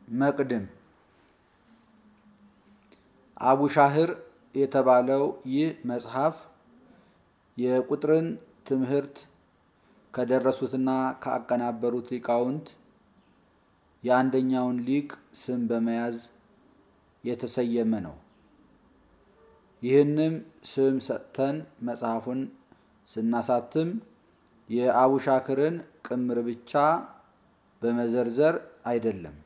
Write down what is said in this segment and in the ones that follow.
መቅድም አቡሻህር የተባለው ይህ መጽሐፍ የቁጥርን ትምህርት ከደረሱትና ካቀናበሩት ሊቃውንት የአንደኛውን ሊቅ ስም በመያዝ የተሰየመ ነው። ይህንም ስም ሰጥተን መጽሐፉን ስናሳትም የአቡሻክርን ቅምር ብቻ በመዘርዘር አይደለም።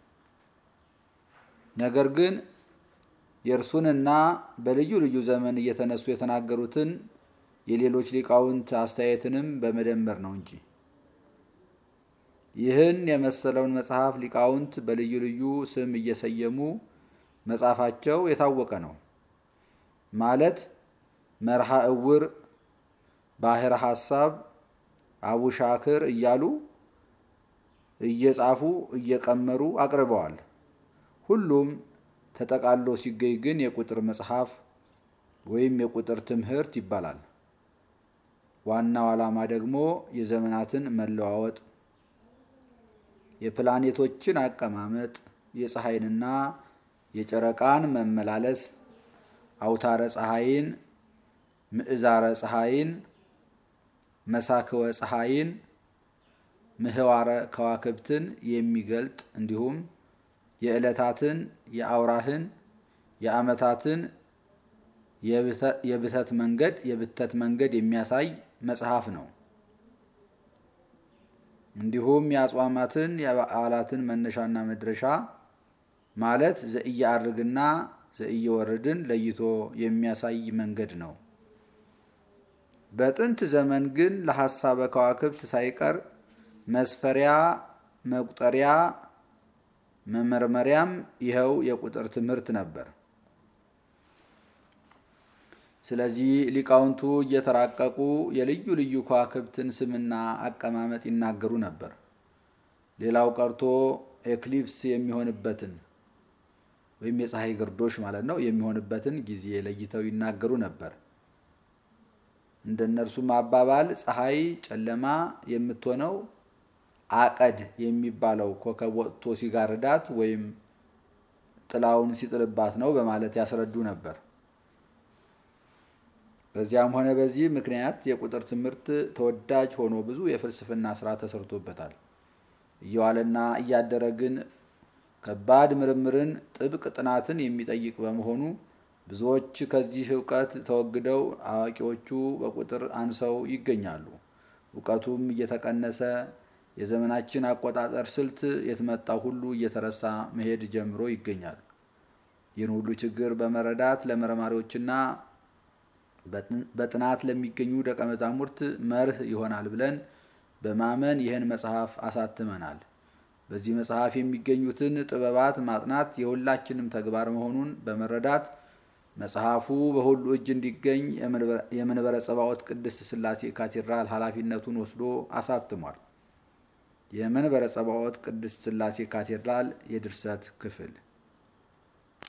ነገር ግን የእርሱንና በልዩ ልዩ ዘመን እየተነሱ የተናገሩትን የሌሎች ሊቃውንት አስተያየትንም በመደመር ነው እንጂ። ይህን የመሰለውን መጽሐፍ ሊቃውንት በልዩ ልዩ ስም እየሰየሙ መጻፋቸው የታወቀ ነው። ማለት መርሃ እውር፣ ባሕረ ሐሳብ፣ አቡሻክር እያሉ እየጻፉ እየቀመሩ አቅርበዋል። ሁሉም ተጠቃሎ ሲገኝ ግን የቁጥር መጽሐፍ ወይም የቁጥር ትምህርት ይባላል። ዋናው ዓላማ ደግሞ የዘመናትን መለዋወጥ፣ የፕላኔቶችን አቀማመጥ፣ የፀሐይንና የጨረቃን መመላለስ፣ አውታረ ፀሐይን፣ ምዕዛረ ፀሐይን፣ መሳክወ ፀሐይን፣ ምህዋረ ከዋክብትን የሚገልጥ እንዲሁም የዕለታትን፣ የአውራህን፣ የዓመታትን የብተት መንገድ የብተት መንገድ የሚያሳይ መጽሐፍ ነው። እንዲሁም የአጽዋማትን የበዓላትን መነሻና መድረሻ ማለት ዘእየዐርግና ዘእየወርድን ለይቶ የሚያሳይ መንገድ ነው። በጥንት ዘመን ግን ለሐሳበ ከዋክብት ሳይቀር መስፈሪያ፣ መቁጠሪያ፣ መመርመሪያም ይኸው የቁጥር ትምህርት ነበር። ስለዚህ ሊቃውንቱ እየተራቀቁ የልዩ ልዩ ከዋክብትን ስምና አቀማመጥ ይናገሩ ነበር። ሌላው ቀርቶ ኤክሊፕስ የሚሆንበትን ወይም የፀሐይ ግርዶሽ ማለት ነው የሚሆንበትን ጊዜ ለይተው ይናገሩ ነበር። እንደ እነርሱም አባባል ፀሐይ ጨለማ የምትሆነው አቀድ የሚባለው ኮከብ ወጥቶ ሲጋርዳት ወይም ጥላውን ሲጥልባት ነው በማለት ያስረዱ ነበር። በዚያም ሆነ በዚህ ምክንያት የቁጥር ትምህርት ተወዳጅ ሆኖ ብዙ የፍልስፍና ስራ ተሰርቶበታል። እየዋለና እያደረ ግን ከባድ ምርምርን፣ ጥብቅ ጥናትን የሚጠይቅ በመሆኑ ብዙዎች ከዚህ እውቀት ተወግደው አዋቂዎቹ በቁጥር አንሰው ይገኛሉ። እውቀቱም እየተቀነሰ የዘመናችን አቆጣጠር ስልት የተመጣው ሁሉ እየተረሳ መሄድ ጀምሮ ይገኛል። ይህን ሁሉ ችግር በመረዳት ለመርማሪዎችና በጥናት ለሚገኙ ደቀ መዛሙርት መርህ ይሆናል ብለን በማመን ይህን መጽሐፍ አሳትመናል። በዚህ መጽሐፍ የሚገኙትን ጥበባት ማጥናት የሁላችንም ተግባር መሆኑን በመረዳት መጽሐፉ በሁሉ እጅ እንዲገኝ የመንበረ ጸባዖት ቅድስት ሥላሴ ካቴድራል ኃላፊነቱን ወስዶ አሳትሟል። የመንበረ ጸባዖት ቅድስት ሥላሴ ካቴድራል የድርሰት ክፍል